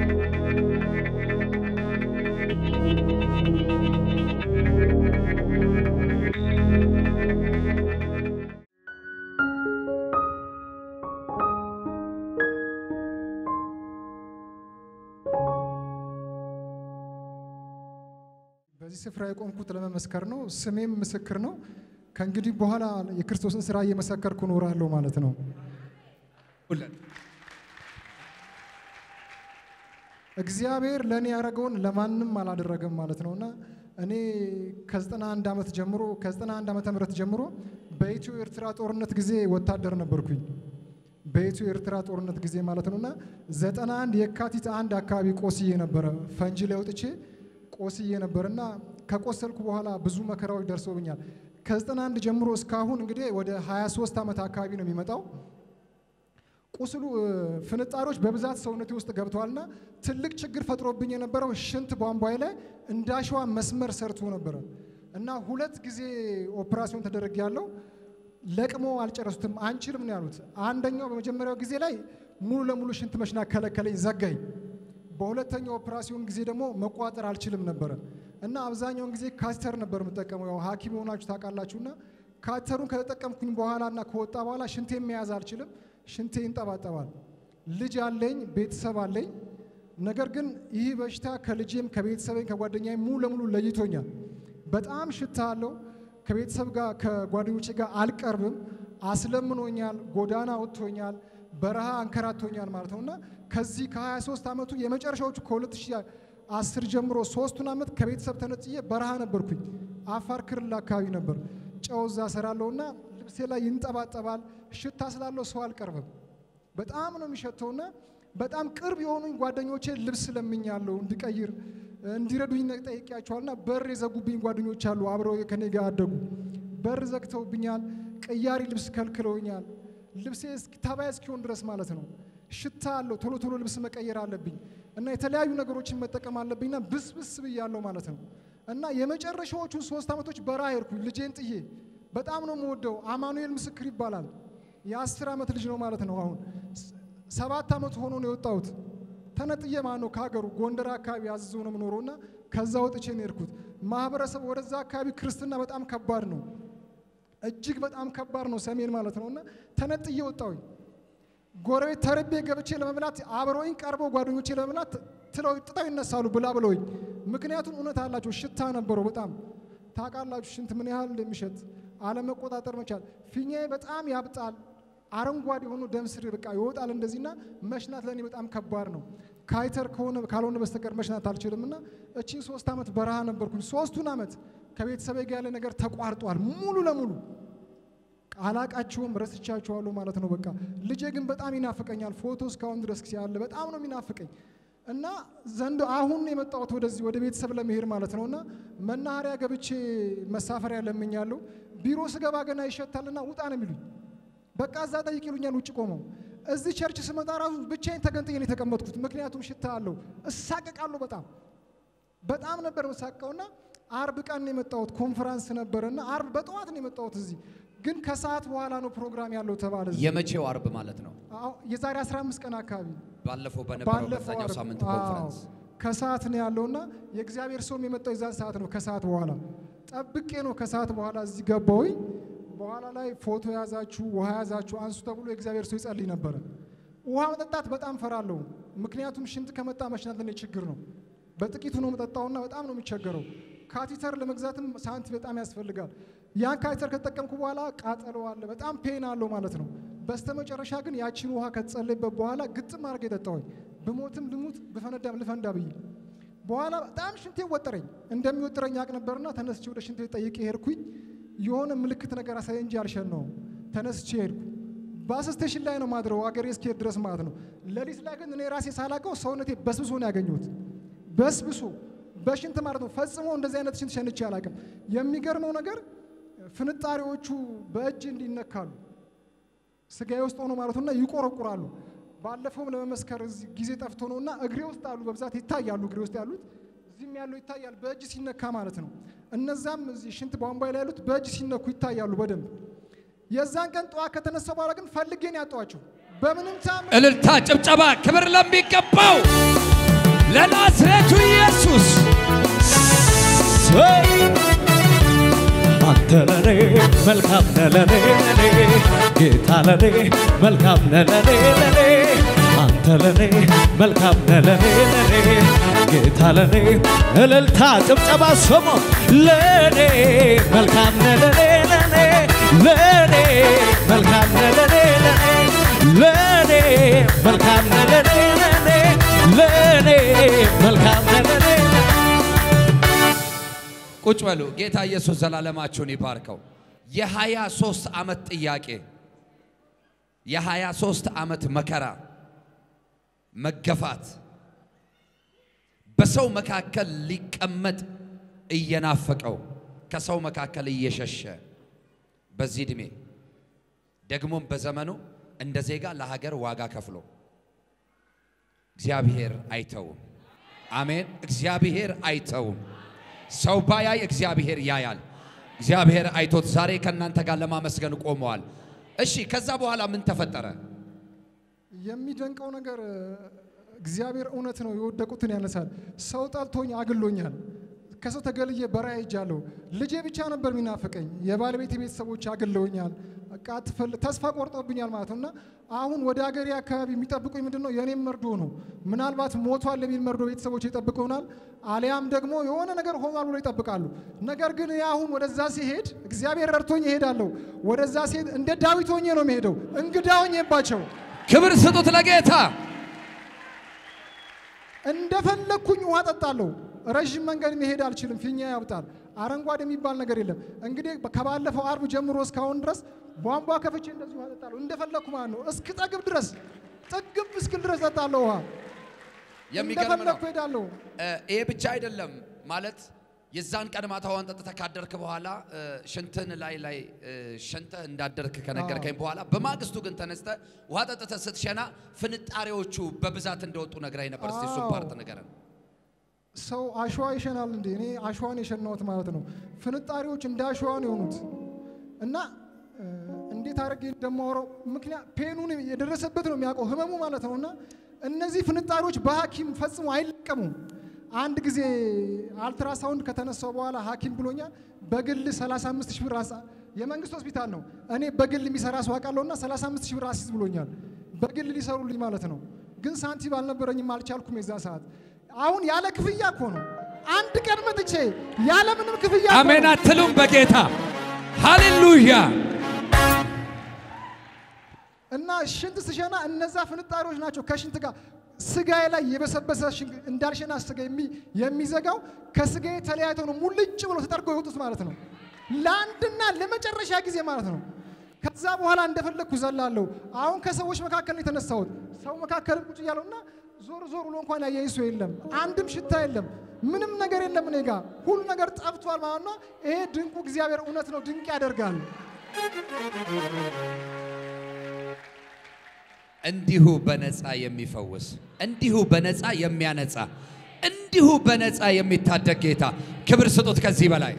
በዚህ ስፍራ የቆምኩት ለመመስከር ነው። ስሜም ምስክር ነው። ከእንግዲህ በኋላ የክርስቶስን ስራ እየመሰከርኩ እኖራለሁ ማለት ነው። ሁለት እግዚአብሔር ለእኔ ያደረገውን ለማንም አላደረገም ማለት ነው እና እኔ ከ91 ዓመት ጀምሮ ከ91 ዓመተ ምህረት ጀምሮ በኢትዮ ኤርትራ ጦርነት ጊዜ ወታደር ነበርኩኝ። በኢትዮ ኤርትራ ጦርነት ጊዜ ማለት ነው እና 91 የካቲት አንድ አካባቢ ቆስዬ ነበረ። ፈንጂ ላይ ወጥቼ ቆስዬ ነበር እና ከቆሰልኩ በኋላ ብዙ መከራዎች ደርሶብኛል። ከ91 ጀምሮ እስካሁን እንግዲህ ወደ 23 ዓመት አካባቢ ነው የሚመጣው። ቁስሉ እ፣ ፍንጣሪዎች በብዛት ሰውነቴ ውስጥ ገብተዋልና ትልቅ ችግር ፈጥሮብኝ የነበረው ሽንት ቧንቧዬ ላይ እንዳሸዋ መስመር ሰርቶ ነበረ እና ሁለት ጊዜ ኦፕራሲዮን ተደረግ ያለው ለቅሞ አልጨረሱትም። አንችልም ነው ያሉት። አንደኛው በመጀመሪያው ጊዜ ላይ ሙሉ ለሙሉ ሽንት መሽናት ከለከለኝ፣ ዘጋኝ። በሁለተኛው ኦፕራሲዮን ጊዜ ደግሞ መቋጠር አልችልም ነበረ እና አብዛኛውን ጊዜ ካስተር ነበር የምጠቀመው። ያው ሐኪም ሆናችሁ ታውቃላችሁና ካተሩን ከተጠቀምኩኝ በኋላ እና ከወጣ በኋላ ሽንቴ መያዝ አልችልም። ሽንቴ ይንጠባጠባል። ልጅ አለኝ፣ ቤተሰብ አለኝ። ነገር ግን ይህ በሽታ ከልጄም ከቤተሰቤም ከጓደኛዬ ሙሉ ለሙሉ ለይቶኛል። በጣም ሽታ አለው። ከቤተሰብ ጋር ከጓደኞቼ ጋር አልቀርብም። አስለምኖኛል፣ ጎዳና ወጥቶኛል፣ በረሃ አንከራቶኛል ማለት ነው እና ከዚህ ከ23 ዓመቱ የመጨረሻዎቹ ከ2010 ጀምሮ ሶስቱን ዓመት ከቤተሰብ ተነጥዬ በረሃ ነበርኩኝ። አፋር ክልል አካባቢ ነበር። ጨው እዛ ሰራለሁና ልብሴ ላይ ይንጠባጠባል። ሽታ ስላለው ሰው አልቀርብም። በጣም ነው የሚሸተውና በጣም ቅርብ የሆኑኝ ጓደኞቼ ልብስ ለምኛለሁ እንዲቀይር እንዲረዱኝ ጠይቄያቸዋልና በር የዘጉብኝ ጓደኞች አሉ። አብረው ከኔ ጋር አደጉ። በር ዘግተውብኛል። ቅያሪ ልብስ ከልክለውኛል። ልብሴ እስኪ- ተባይ እስኪሆን ድረስ ማለት ነው። ሽታ አለው። ቶሎ ቶሎ ልብስ መቀየር አለብኝ እና የተለያዩ ነገሮችን መጠቀም አለብኝና ብስብስ ብያለሁ ማለት ነው እና የመጨረሻዎቹን ሶስት ዓመቶች በረሃ ሄድኩኝ ልጄን ጥዬ። በጣም ነው የምወደው። አማኑኤል ምስክር ይባላል። የአስር ዓመት ልጅ ነው ማለት ነው። አሁን ስ- ሰባት ዓመት ሆኖ ነው የወጣሁት። ተነጥዬ ማለት ነው ከሀገሩ ጎንደር አካባቢ አዝዞ ነው የምኖረው እና ከዛ ወጥቼ ነው የሄድኩት። ማህበረሰብ ወደዛ አካባቢ ክርስትና በጣም ከባድ ነው፣ እጅግ በጣም ከባድ ነው ሰሜን ማለት ነው እና ተነጥዬ ወጣሁኝ። ጎረቤት ተርቤ ገብቼ ለመብላት አብረውኝ ቀርበው ጓደኞቼ ለመብላት ትለው ጥጠው ይነሳሉ ብላ ብለውኝ። ምክንያቱም እውነት አላቸው፣ ሽታ ነበረው በጣም ታውቃላችሁ፣ ሽንት ምን ያህል እንደሚሸት አለመቆጣጠር መቻል። ፊኛዬ በጣም ያብጣል፣ አረንጓዴ የሆኑ ደም ስር በቃ ይወጣል እንደዚህና መሽናት ለእኔ በጣም ከባድ ነው። ካይተር ከሆነ ካልሆነ በስተቀር መሽናት አልችልም እና እቺን ሶስት ዓመት በረሃ ነበርኩኝ። ሶስቱን ዓመት ከቤተሰቤ ጋር ያለ ነገር ተቋርጧል ሙሉ ለሙሉ አላቃቸውም ረስቻቸዋለሁ ማለት ነው። በቃ ልጄ ግን በጣም ይናፍቀኛል። ፎቶ እስካሁን ድረስ ያለ በጣም ነው የሚናፍቀኝ እና ዘንድ አሁን የመጣሁት ወደዚህ ወደ ቤተሰብ ለመሄድ ማለት ነው እና መናኸሪያ ገብቼ መሳፈሪያ ለምኛለሁ። ቢሮ ስገባ ገና ይሸታልና ውጣ ነው የሚሉኝ። በቃ እዛ ጠይቅ ይሉኛል ውጭ ቆመው። እዚህ ቸርች ስመጣ ራሱ ብቻዬን ተገንጥዬ ነው የተቀመጥኩት። ምክንያቱም ሽታ አለው። እሳቀቃለሁ በጣም በጣም ነበር መሳቀውና አርብ ቀን ነው የመጣሁት። ኮንፈራንስ ነበረና አርብ በጠዋት ነው የመጣሁት እዚህ ግን ከሰዓት በኋላ ነው ፕሮግራም ያለው ተባለ። እዚህ የመቼው አርብ ማለት ነው? አዎ፣ የዛሬ 15 ቀን አካባቢ ባለፈው በነበረው ባለፈው በዛኛው አርብ። ሳምንት አዎ፣ ኮንፈረንስ ከሰዓት ነው ያለውና የእግዚአብሔር ሰውም የመጣው የዛን ሰዓት ነው። ከሰዓት በኋላ ጠብቄ ነው ከሰዓት በኋላ እዚህ ገባሁኝ። በኋላ ላይ ፎቶ ያዛችሁ፣ ውሃ ያዛችሁ አንሱ ተብሎ የእግዚአብሔር ሰው ይጸልይ ነበረ። ውሃ መጠጣት በጣም ፈራለሁ። ምክንያቱም ሽንት ከመጣ መሽናት ለኔ ችግር ነው። በጥቂቱ ነው መጠጣውና በጣም ነው የሚቸገረው። ካቲተር ለመግዛትም ሳንቲም በጣም ያስፈልጋል። ያን ካቲተር ከተጠቀምኩ በኋላ ቃጠሎ አለ፣ በጣም ፔን አለው ማለት ነው። በስተመጨረሻ ግን ያቺን ውሃ ከተጸለይበት በኋላ ግጥም አድርጌ የጠጣሁኝ ብሞትም ልሙት ብፈነዳም ልፈንዳ ብዬ በኋላ በጣም ሽንቴ ወጠረኝ። እንደሚወጥረኝ ያቅ ነበርና ተነስቼ ወደ ሽንት ቤት ጠይቄ ሄድኩኝ። የሆነ ምልክት ነገር አሳየ እንጂ አልሸነውም። ተነስቼ ሄድኩ። ባስ ስቴሽን ላይ ነው ማድረው አገሬ እስክሄድ ድረስ ማለት ነው። ሌሊት ላይ ግን እኔ ራሴ ሳላቀው ሰውነቴ በስብሶ ነው ያገኘሁት። በስብሶ በሽንት ማለት ነው። ፈጽሞ እንደዚህ አይነት ሽንት ሸንቼ አላቅም። የሚገርመው ነገር ፍንጣሪዎቹ በእጅ እንዲነካሉ ስጋዬ ውስጥ ሆኖ ማለት ነውና ይቆረቁራሉ። ባለፈውም ለመመስከር እዚህ ጊዜ ጠፍቶ ነውና እግሬ ውስጥ አሉ፣ በብዛት ይታያሉ። እግሬ ውስጥ ያሉት እዚህም ያለው ይታያል፣ በእጅ ሲነካ ማለት ነው። እነዛም እዚህ ሽንት ቧንቧ ላይ ያሉት በእጅ ሲነኩ ይታያሉ በደንብ። የዛን ቀን ጠዋት ከተነሳ በኋላ ግን ፈልጌን ያጧቸው በምንም ታም እልልታ፣ ጭብጨባ፣ ክብር ለሚገባው ለናዝሬቱ ኢየሱስ አንተ ለኔ መልካም ነህ ለኔ ለኔ ጌታ ለኔ መልካም ነህ ለኔ ለኔ አንተ ለኔ መልካም ነህ ለኔ ለኔ ጌታ ለኔ እልልታ ጭብጨባ ስሙ ለኔ መልካም ነህ ለኔ ለኔ ለኔ መልካም ነህ ለኔ ለኔ ለኔ መልካም ነህ ለኔ ለኔ ለኔ መልካም ነህ ለኔ ቁጭ በሉ። ጌታ ኢየሱስ ዘላለማችሁን ይባርከው። የሀያ ሶስት ዓመት ጥያቄ የሀያ ሶስት ዓመት መከራ መገፋት በሰው መካከል ሊቀመጥ እየናፈቀው ከሰው መካከል እየሸሸ በዚህ ዕድሜ ደግሞም በዘመኑ እንደ ዜጋ ለሀገር ዋጋ ከፍሎ እግዚአብሔር አይተውም። አሜን። እግዚአብሔር አይተውም። ሰው ባያይ እግዚአብሔር ያያል። እግዚአብሔር አይቶት ዛሬ ከእናንተ ጋር ለማመስገን ቆመዋል። እሺ፣ ከዛ በኋላ ምን ተፈጠረ? የሚደንቀው ነገር እግዚአብሔር እውነት ነው፣ የወደቁትን ያነሳል። ሰው ጠልቶኝ አግሎኛል። ከሰው ተገልዬ በራእይ ሄጃለሁ። ልጄ ብቻ ነበር የሚናፍቀኝ። የባለቤት ቤተሰቦች አግለውኛል። በቃ አትፈል- ተስፋ ቆርጦብኛል ማለት ነው እና አሁን ወደ ሀገሬ አካባቢ የሚጠብቁኝ ምንድን ነው? የእኔም መርዶ ነው። ምናልባት ሞቷል የሚል መርዶ ቤተሰቦች ይጠብቁናል፣ አሊያም ደግሞ የሆነ ነገር ሆኗል ብሎ ይጠብቃሉ። ነገር ግን እኔ አሁን ወደዛ ሲሄድ እግዚአብሔር ረድቶኝ እሄዳለሁ። ወደዛ ሲሄድ እንደ ዳዊት ሆኜ ነው የሚሄደው፣ እንግዳ ሆኜባቸው ክብር ስጡት ለጌታ። እንደፈለግኩኝ ውሃ ጠጣለሁ። ረዥም መንገድ መሄድ አልችልም፣ ፊኛ ያብጣል። አረንጓዴ የሚባል ነገር የለም። እንግዲህ ከባለፈው አርብ ጀምሮ እስካሁን ድረስ ቧንቧ ከፍቼ እንደዚህ ውሃ ጠጣለሁ፣ እንደፈለግኩ ማለት ነው። እስክጠግብ ድረስ ጥግብ እስክል ድረስ ጠጣለሁ ውሃ። የሚገርም ነው። እንደፈለግኩ ሄዳለሁ። እ፣ ይሄ ብቻ አይደለም ማለት የዛን ቀን ማታ ውሃን ጠጥተህ ካደርክ በኋላ እ፣ ሽንትን ላይ ላይ እ፣ ሸንተህ እንዳደርክ ከነገርከኝ በኋላ በማግስቱ ግን ተነስተህ ውሃ ጠጥተህ ስትሸና ፍንጣሬዎቹ በብዛት እንደወጡ ነግራኝ ነበር። እስቲ እሱን አዎ። ፓርት ንገረን። ሰው አሸዋ ይሸናል እንዴ? እኔ አሸዋን የሸናሁት ማለት ነው። ፍንጣሪዎች እንደ አሸዋ ነው የሆኑት እና እ፣ እንዴት አድርጌ እንደማወራው ምክንያት ፔኑን የደረሰበት ነው የሚያውቀው ህመሙ ማለት ነው። እና እነዚህ ፍንጣሪዎች በሐኪም ፈጽሞ አይለቀሙም። አንድ ጊዜ አልትራሳውንድ ከተነሳው በኋላ ሐኪም ብሎኛል በግል 35 ሺህ ብር አሳ የመንግስት ሆስፒታል ነው። እኔ በግል የሚሰራ ሰው አውቃለሁና 35 ሺህ ብር አሲዝ ብሎኛል። በግል ሊሰሩልኝ ማለት ነው። ግን ሳንቲም አልነበረኝም፣ አልቻልኩም የዛ ሰዓት። አሁን ያለ ክፍያ እኮ ነው። አንድ ቀን መጥቼ ያለ ምንም ክፍያ እኮ አሜን ነው። አትሉም? በጌታ ሃሌሉያ። እና ሽንት ስሸና እነዛ ፍንጣሪዎች ናቸው ከሽንት ጋር ስጋዬ ላይ የበሰበሰ ሽን- እንዳልሸና ስጋ የሚ- የሚዘጋው ከስጋዬ ተለያይተው ነው ሙልጭ ብሎ ተጠርገው የወጡት ማለት ነው። ለአንድና ለመጨረሻ ጊዜ ማለት ነው። ከዛ በኋላ እንደፈለግኩ ዘላለሁ። አሁን ከሰዎች መካከል ነው የተነሳሁት። ሰው መካከልም ቁጭ እያለሁ እና ዞር ዞር ብሎ እንኳን ያየኝ ሰው የለም። አንድም ሽታ የለም። ምንም ነገር የለም እኔ ጋር ሁሉ ነገር ጠፍቷል ማለት ነው። ይሄ ድንቁ እግዚአብሔር እውነት ነው፣ ድንቅ ያደርጋል። እንዲሁ በነፃ የሚፈውስ እንዲሁ በነፃ የሚያነጻ እንዲሁ በነፃ የሚታደግ ጌታ ክብር ስጡት። ከዚህ በላይ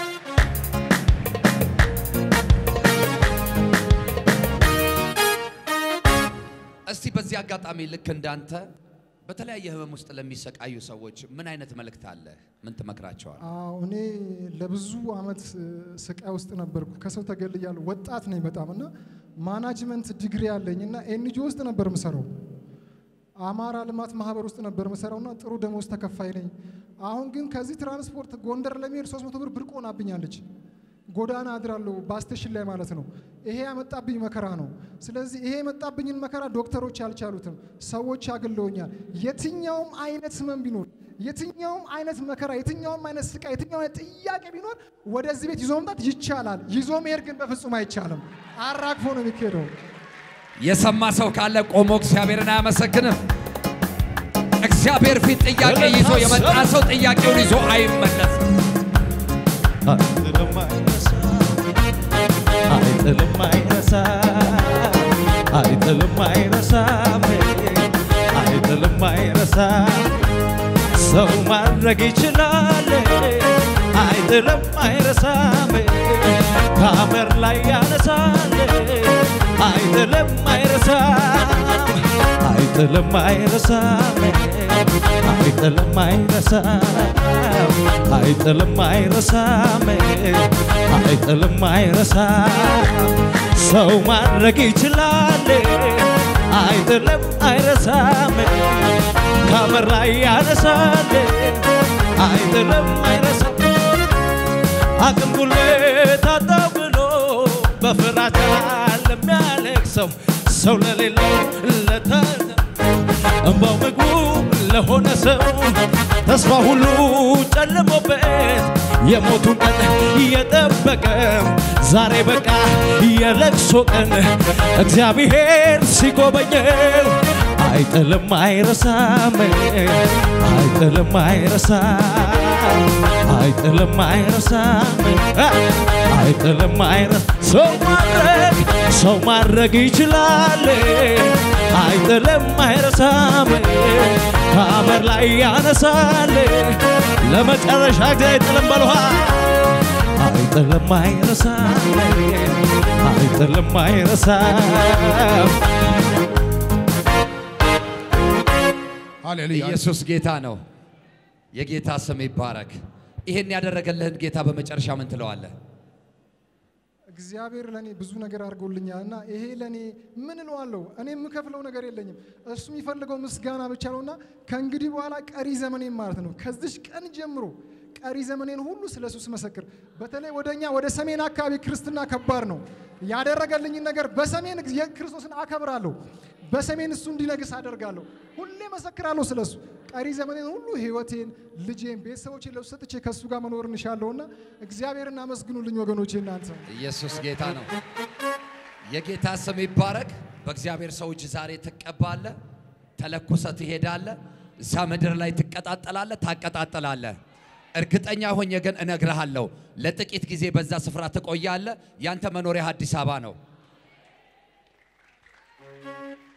እስቲ በዚህ አጋጣሚ ልክ እንዳንተ በተለያየ ህመም ውስጥ ለሚሰቃዩ ሰዎች ምን አይነት መልእክት አለ? ምን ትመክራቸዋል? አዎ እኔ ለብዙ አመት እ፣ ስቃይ ውስጥ ነበርኩ። ከሰው ተገልያለሁ። ወጣት ነኝ በጣም እና ማናጅመንት ዲግሪ ያለኝ እና ኤንጂኦ ውስጥ ነበር ምሰራው። አማራ ልማት ማህበር ውስጥ ነበር ምሰራውና ጥሩ ደሞዝ ተከፋይ ነኝ። አሁን ግን ከዚህ ትራንስፖርት ጎንደር ለመሄድ 300 ብር ብርቅ ሆናብኛለች። ጎዳና አድራለሁ ባስቴሽን ላይ ማለት ነው። ይሄ ያመጣብኝ መከራ ነው። ስለዚህ ይሄ የመጣብኝን መከራ ዶክተሮች አልቻሉትም፣ ሰዎች አግለውኛል። የትኛውም አይነት ህመም ቢኖር የትኛውም አይነት መከራ፣ የትኛውም አይነት ስቃይ፣ የትኛውም አይነት ጥያቄ ቢኖር ወደዚህ ቤት ይዞ መምጣት ይቻላል። ይዞ መሄድ ግን በፍጹም አይቻልም። አራግፎ ነው የሚካሄደው። የሰማ ሰው ካለ ቆሞ እግዚአብሔርን አያመሰግንም? እግዚአብሔር ፊት ጥያቄ ይዞ የመጣ ሰው ጥያቄውን ይዞ አይመለስም። አይጥልም አይረሳ አይጥልም አይረሳ አይጥልም አይረሳም አይጥልም አይረሳ ሰው ማድረግ ይችላል አይጥልም አይረሳም ከአመር ላይ ያነሳል አይጥልም አይረሳም አይጥልም አይረሳም አይጥልም አይረሳም አይጥልም አይረሳም አይጥልም አይረሳም ሰው ማድረግ ይችላል አይጥልም አይረሳም ካመራ ያነሳል አይጥልም አይረሳም አቅም ጉልበት አጣው ብሎ በፍራቻ ለሚያለቅሰው ሰው ለሌለው ለታዘ እንባው ምግቡ ለሆነ ሰው ተስፋ ሁሉ ጨልሞበት የሞቱን ቀን እየጠበቀ ዛሬ በቃ የለቅሶ ቀን እግዚአብሔር ሲጎበኘው አይጥልም አይረሳም አይጥልም አይረሳም አይጥልም አይረሳም አይጥልም አይረሳም ሰው ማድረግ ሰው ማድረግ ይችላል አይጥልም አይረሳም ከአመር ላይ ያነሳል ለመጨረሻ ጊዜ አይጥልም በልኋ አይጥልም አይረሳም አይጥልም አይረሳም ሃሌሉያ ኢየሱስ ጌታ ነው። የጌታ ስም ይባረክ። ይሄን ያደረገልህን ጌታ በመጨረሻ ምን ትለዋለህ? እግዚአብሔር ለእኔ ብዙ ነገር አድርጎልኛል እና ይሄ ለእኔ ምን እለዋለሁ? እኔ የምከፍለው ነገር የለኝም። እሱ የሚፈልገው ምስጋና ብቻ ነውና ከእንግዲህ በኋላ ቀሪ ዘመኔን ማለት ነው ከዚች ቀን ጀምሮ ቀሪ ዘመኔን ሁሉ ስለ እሱ ስመሰክር፣ በተለይ ወደ እኛ ወደ ሰሜን አካባቢ ክርስትና ከባድ ነው። ያደረገልኝን ነገር በሰሜን ክርስቶስን አከብራለሁ። በሰሜን እሱ እንዲነግስ አደርጋለሁ። ሁሌ መሰክራለሁ ስለ እሱ። ቀሪ ዘመኔን ሁሉ ህይወቴን፣ ልጄን፣ ቤተሰቦቼን ለሱ ሰጥቼ ከእሱ ጋር መኖር እንሻለሁና እግዚአብሔርን አመስግኑልኝ ወገኖቼ እናንተ ኢየሱስ ጌታ ነው። የጌታ ስም ይባረክ። በእግዚአብሔር ሰው እጅ ዛሬ ትቀባለህ፣ ተለኩሰ ትሄዳለህ። እዛ ምድር ላይ ትቀጣጠላለህ፣ ታቀጣጥላለህ። እርግጠኛ ሆኜ ግን እነግርሃለሁ፣ ለጥቂት ጊዜ በዛ ስፍራ ትቆያለህ። ያንተ መኖሪያ አዲስ አበባ ነው።